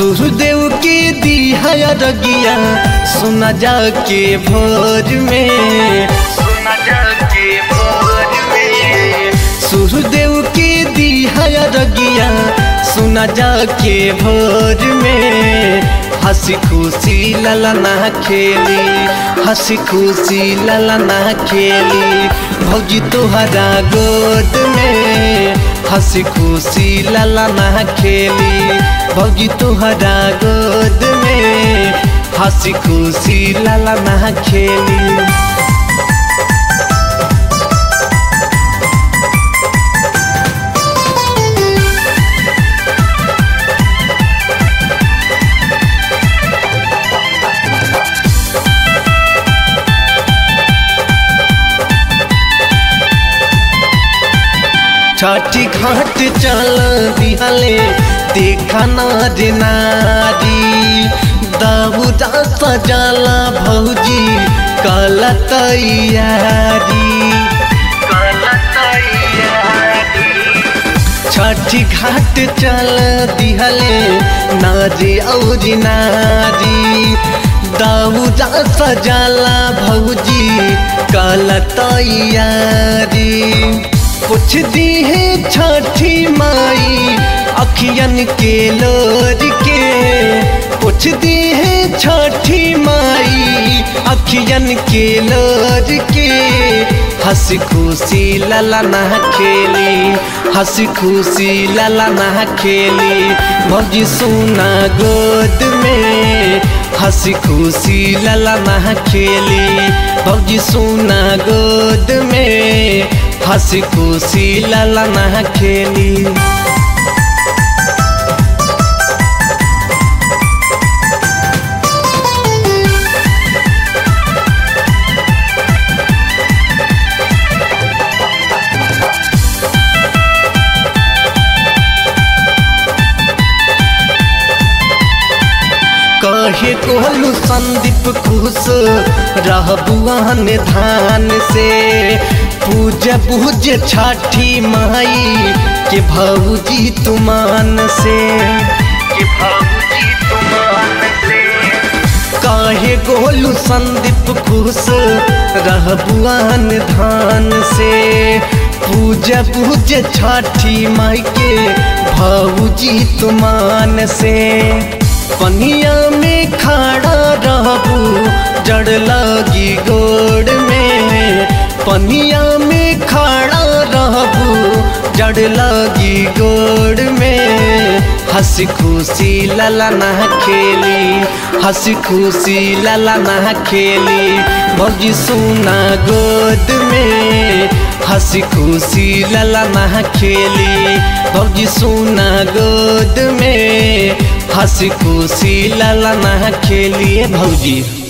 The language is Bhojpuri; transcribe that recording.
सूर्यदेव के दिया रगिया सुना जाके भोर में सुना जाके भोर में सूर्यदेव के दिया रगिया सुना जाके भोर में हंसी खुशी ललना खेली हंसी खुशी ललना खेली भौजी तोहरा गोद में हंसी खुशी ललना खेली भौजी तोहरा गोद में हंसी खुशी ललना खेली छठी घाट चल दिहले देखा नार नारी दाऊदा सजाला भौजी कल तैयारी छठी घाट चल दिहले नारी और नारी दाऊदा सजाला भौजी कल तैयारी कुछ दी है छठी माई अखियन के लोर के कुछ दी है छठी माई अखियन के लोर के हंसी खुशी ललना खेली हंसी खुशी ललना खेली भौजी सोना गोद में हंसी खुशी ललना खेली भौजी सोना गोद में हंसी खुशी ललना खेली कहे कोहलू संदीप खुश रहबुआन धान से पूज पूज छठी माई के भौजी तुमान से के भौजी तुमान से काहे गोलू संदीप खुश रहबुआन धान से पूज पूज छठी माई के भौजी तुमान से पनिया में खड़ा रहबू जड़ लगी गोड़ में पनिया में खड़ा रहबू जड़ लगी गोड़ में हंसी खुशी ललना खेली हंसी खुशी ललना खेली भौजी सोना गोद में हंसी खुशी ललना खेली भौजी सोना गोद में हंसी खुशी ललना खेलिए भौजी